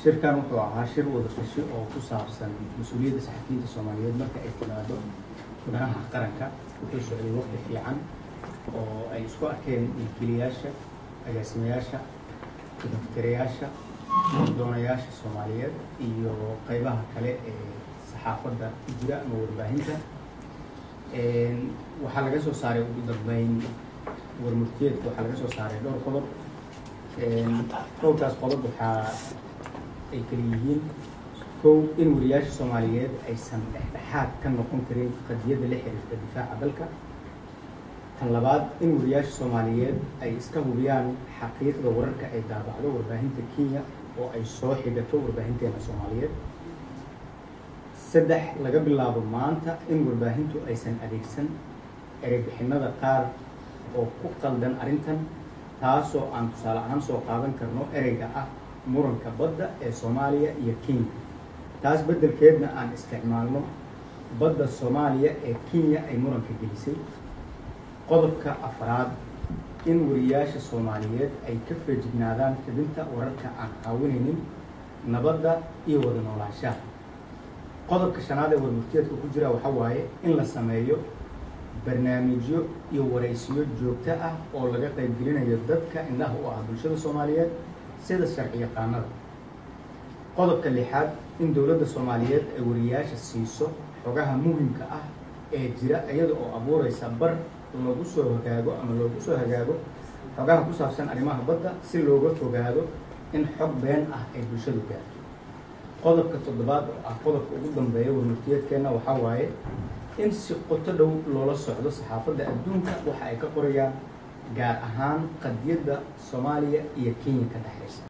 shirkan wuxuu ahaa shir wada tashi oo ku saabsan mas-uuliyadda saxafiyiinta soomaaliyeed marka ay timaado danaha qaranka wuxuu socday waqti fiican oo ay isku arkeen milkiilayaasha agaasimayaasha daftirayaasha doonayaasha soomaaliyeed iyo qeybaha kale ee saxaafadda ku jira ama warbaahinta waxaa laga soo saaray ugu dambeyn warmurtiyeedka waxaa laga soo saaray dhowr qodob dhowrkaas qodob waxaa ay kala yihiin kow in wariyaasha soomaaliyeed aysan dhexdhexaad ka noqon karin qadiyadda la xiriirta difaaca dalka tan labaad in wariyaasha soomaaliyeed ay iska hubiyaan xaqiiqda wararka ay daabacdo warbaahinta kenya oo ay soo xigato warbaahinteena soomaaliyeed saddex laga bilaabo maanta in warbaahintu aysan adeegsan ereybixinada qaar oo ku qaldan arrintan taasoo aan tusaale ahaan soo qaadan karno ereyga ah muranka badda ee soomaaliya iyo kenya taas beddelkeedna aan isticmaalno badda soomaaliya ee kenya ay muranka gelisay qodobka afraad in wariyaasha soomaaliyeed ay ka feejignaadaan xibinta wararka aan caawinaynin nabadda iyo wada noolaanshaha qodobka shanaad ee warmurtiyeedka ku jira waxaa waaye in la sameeyo barnaamijyo iyo waraysiyo joogto ah oo laga qaybgelinayo dadka indhaha u ah bulshada soomaaliyeed sida sharci yaqaanada qodobka lixaad in dowladda soomaaliyeed ay wariyaasha siiso xogaha muhimka ah ee jira iyada oo abuureysa bar lagu soo hagaago ama loogu soo hagaago xogaha ku saabsan arrimaha badda si looga fogaado in xog been ah ay bulshadu gaarto qodobka toddobaad oo ah qodobka ugu dambeeya warmurtiyeedkeenna waxaa waaye in si qoto dhow loola socdo saxaafadda adduunka waxa ay ka qorayaan gaar ahaan qadiyadda soomaaliya iyo kenya ka dhexaysa